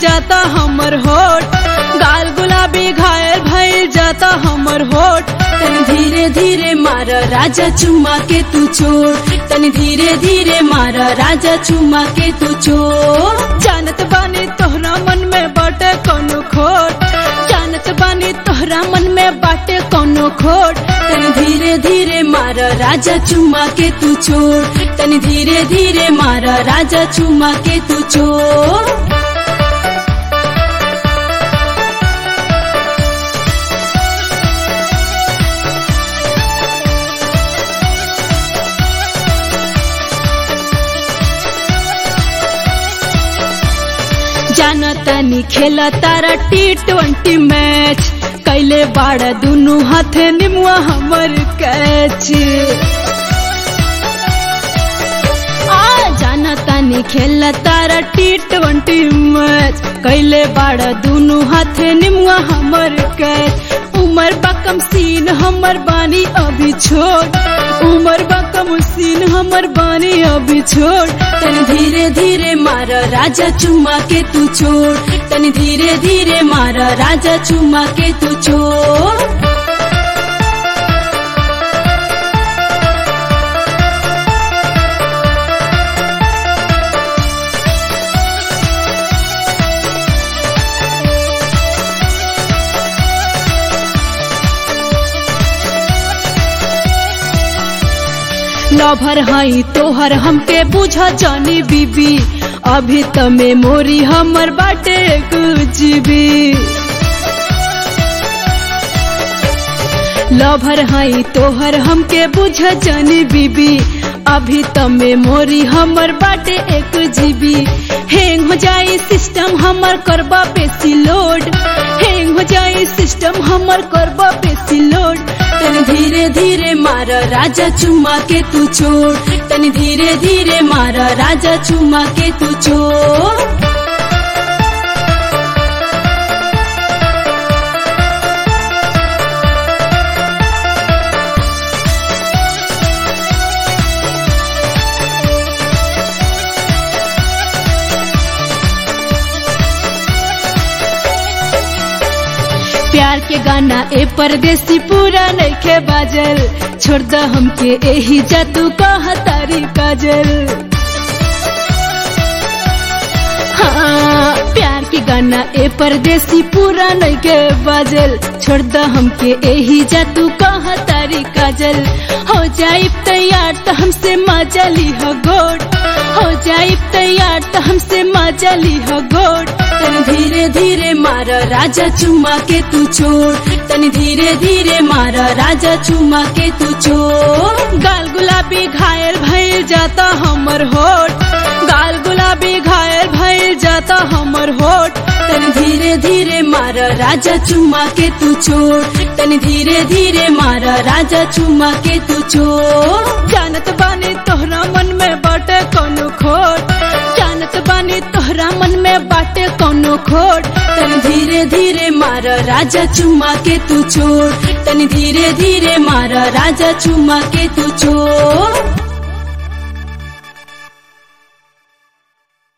जाता हमर होठ गाल गुलाबी घायल भइल जाता हमर होठ तनी धीरे धीरे मार राजा चुमा के तू छोड़ तनी धीरे धीरे मार राजा चुमा के तू छोड़ जानत बानी तोहरा मन में बाटे कोनो खोट जानत बानी तोहरा मन में बाटे कोनो खोट तनी धीरे धीरे मार राजा चुमा के तू छोड़ तनी धीरे धीरे मार राजा चुमा के तू छोड़ जानतानी खेला तारा टी ट्वेंटी मैच कैले बाड़ा दुनु हाथे निमुआ हमर कैच आ जानतानी खेला तारा टी ट्वेंटी मैच कैले बाड़ा दुनु हाथे निमुआ हमर कैच उमर बकम सीन हमर बानी अभी छोड़ उमर बकम सीन हमर बानी अभी छोड़ तनी धीरे धीरे मार राजा चुमा के तू छोड़ तनी धीरे धीरे मार राजा चुमा के तू छोड़ लभर हई तोहर हमके बुझ जानी बीबी अभी त मेमोरी हमर बाटे जीबी लभर हई तोहर हमके बुझ जानी बीबी अभी त मेमोरी हमर बाटे एक जीबी हैंग हो जाई सिस्टम हमर करबा बेसी लोड हैंग हो जाई सिस्टम हमर करबा बेसी लोड तनी धीरे धीरे मार राजा चुमा के तू छोड़ तनी धीरे धीरे मार राजा चुमा के तू छोड़ प्यार के गाना ए परदेसी पूरा नइखे बाजल छोड़ द हमके एही जातू कहा तारी काजल हाँ प्यार के गाना ए परदेसी पूरा नइखे बाजल छोड़ द हमके एही जातू कहा तारी काजल हो जाई तैयार तो हमसे मजा ली हो गोट हो जाई तैयार तो हमसे मजा ली हो गोट तनी धीरे धीरे मार राजा चुमा के तू छोड़ तनी धीरे धीरे मार राजा चुमा के तू छोड़ गाल गुलाबी घायल भइल जाता हमर होठ गाल गुलाबी घायल भइल जाता हमर होठ तनी धीरे धीरे मार राजा चुमा के तू छोड़ तनी धीरे धीरे मार राजा चुमा के तू छोड़ जानत बानी तोहरा मन में बाटे कोनो खोट जानत बानी तोहरा मन में बाटे कोनो खोट तनी धीरे धीरे मार राजा चुमा के तू छोड़ तनी धीरे धीरे मार राजा चुमा के तू छोड़